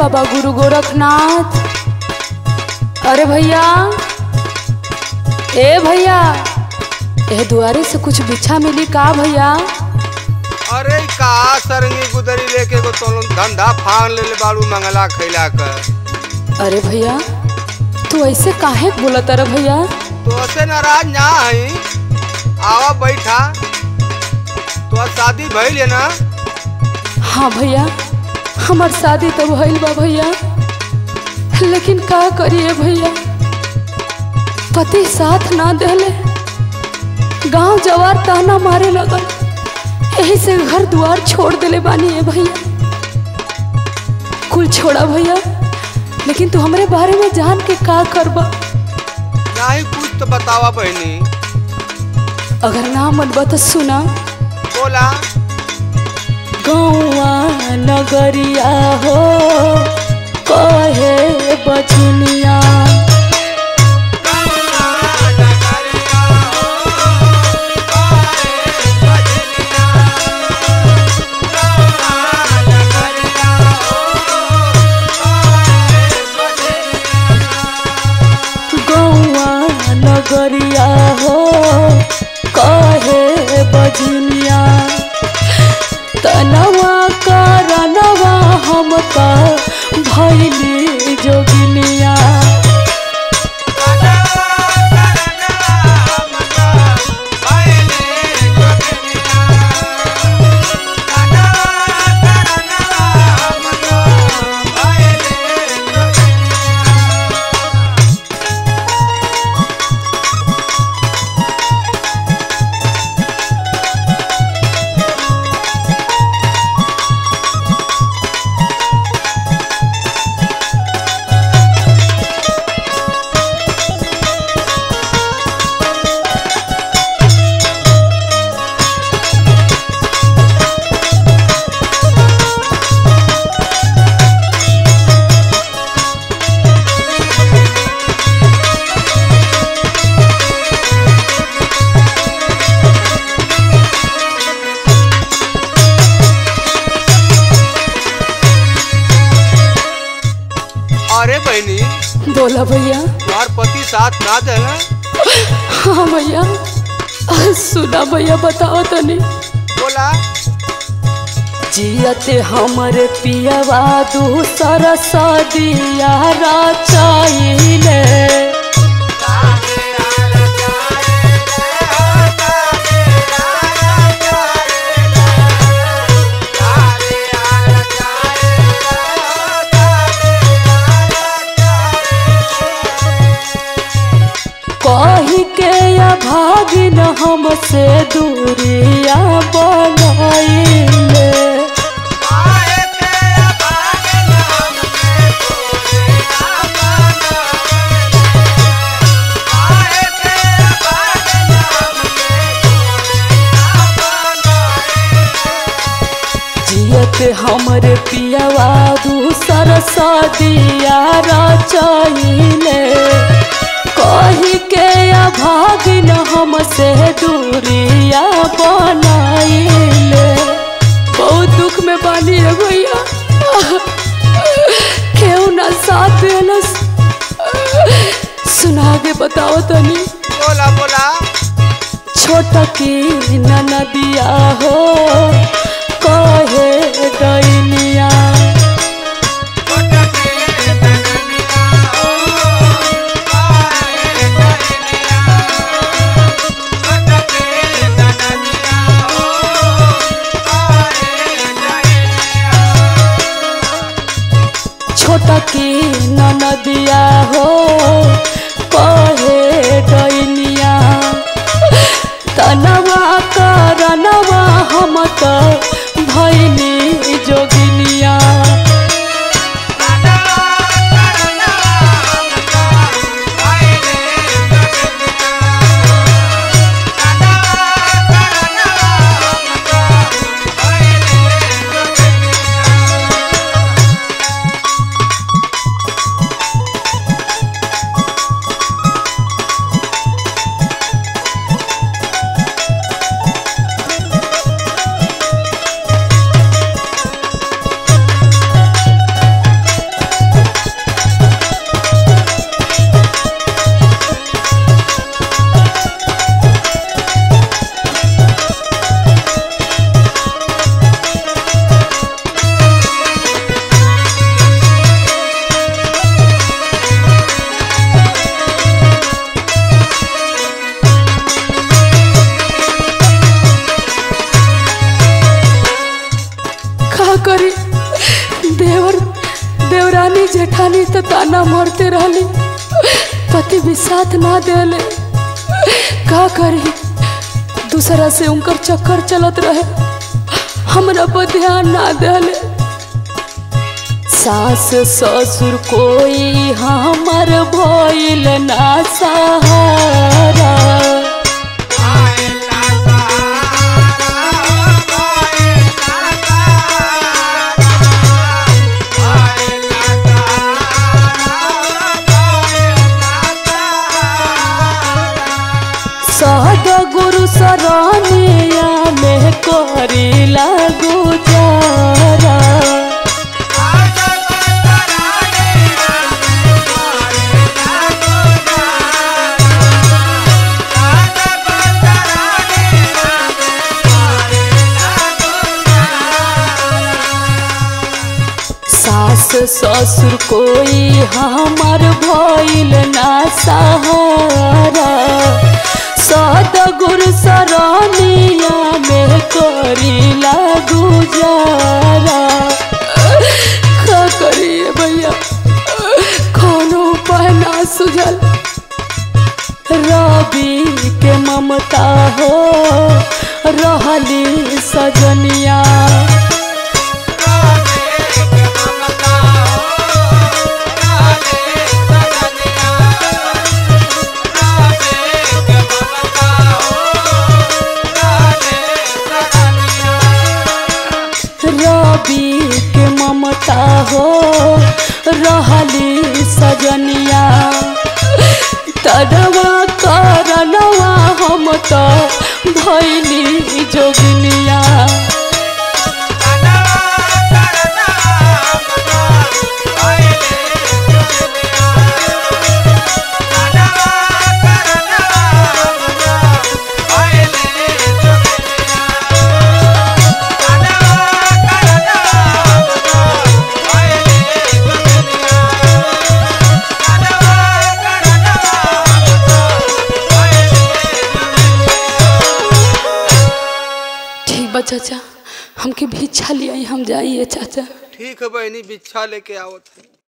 बाबा गुरु गोरखनाथ अरे भैया ए भैया ए दुआरे से कुछ बिछा मिली का भैया अरे का सरंगी गुदरी लेके को तो धंधा फान ले ले बाड़ू मंगला खैला कर अरे भैया तू ऐसे काहे बोलत अरे भैया तो ऐसे नाराज ना हई आवा बैठा तो शादी भइल है ना हाँ भैया हमार शादी तो भइल बा भैया लेकिन का करिए भैया पति साथ ना देले गांव जवार ताना मारे लगल यही से घर द्वार छोड़ देले बानी है भैया कुल छोड़ा भैया लेकिन तू हमरे बारे में जान के का करबा नहीं कुछ तो बतावा बहनी अगर ना मनबा तो सुना बोला गौआ नगरिया हो कहे बचनिया गौआ नगरिया हो कहे बजनिया तनवा करनवा हम का भैली जोगिनिया अरे बहनी बोला भैया तुम्हार पति साथ ना देना हाँ भैया सुना भैया बताओ तनी बोला जियते हमरे पियवा दूसर सदिया रचाइले कही के या भागिन हमसे दूरिया बनाइले जियत हमरे पियवा दूसर सदिया रचाइले कही के अभागिन हमसे दूरिया बनाइले बहुत दुख में बानी है भैया केहू ना साथ देलस सुना के बताओ तनी बोला बोला छोटकी ननदिया हो कहे दैनिया छोटकी ननदिया हो कहे दैनिया तनवा करनवा हम तो भैनी पति भी साथ ना देले का करी दूसरा से उनकर चक्कर चलत रहे हमरा पर ध्यान ना देले सास ससुर कोई हमर भइल ना सहारा सहद गुरु सरानिया में करी लागू जारा सास ससुर कोई हमार भइल ना सहारा सद गुरु सरानिया में करी लागू जारा का करिए भैया कोनो उपाय ना सुझल रवि के ममता हो रहली सजनिया रवि के ममता हो रहली सजनिया तड़वा करनवा हम तो भैली जोगिनिया ठीक बा चाचा हमके भिक्षा लिया हम जाइए चाचा ठीक है बहनी बिच्छा लेके आवत है